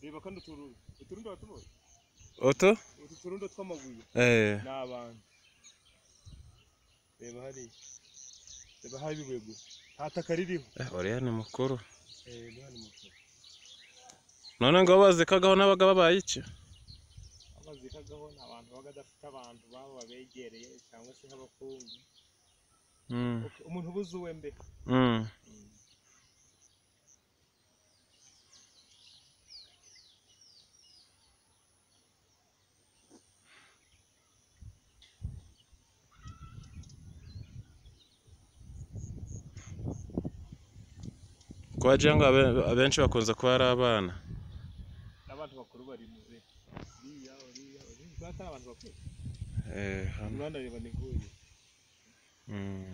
reba kandi uturundo uturundo uratubona utu utu turundo tw'amabuye eh ni abantu reba hariya reba hariya ibibuye gusa nta taka ririho eh, uriya ni mukuru eee niba ni mukuru none ngo bazikagaho n'abaga babaye iki abazikagaho ni abantu baba badafite abantu baba babegereye cyangwa se nk'abakungu mm. Ok, umuntu ubuze uwe mbere mm. kwa jengo abe- abenshi bakunze kuba ari abana n'abantu bakuru bari mu be uriya uriya uriya atari abantu bakuru eh, hano urabona reba ni nk'uyu mm.